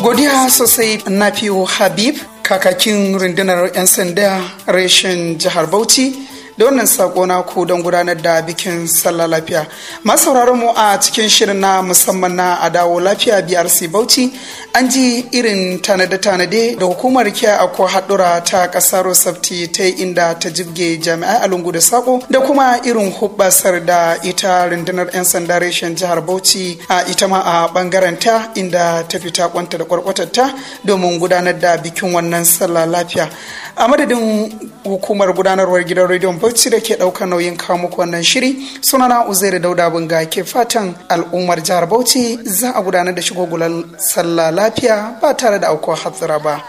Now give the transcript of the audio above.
godiya sosai nafiu habib kakakin rundunar 'yan sanda reshen jihar bauchi da wannan sako na ku don gudanar da bikin sallah lafiya masu sauraron mu a cikin shirin na musamman na adawo lafiya brc bauchi an ji irin tanade-tanade da hukumar kiya ko haɗura ta ƙasar rosafti ta yi inda ta jibge jami'ai a lungu da sako da kuma irin hubbasar da ita rundunar 'yan sanda reshen jihar bauchi a ita ma a bangaren ta inda ta fita kwanta da kwarkwatarta domin gudanar da bikin wannan sallah lafiya a madadin hukumar gudanarwar gidan rediyon bauchi da ke ɗaukar nauyin kawo muku wannan shiri sunana uzairu dauda bunga ke fatan al'ummar jihar bauchi za a gudanar da shigogular sallah lafiya ba tare da aukuwa hatsira ba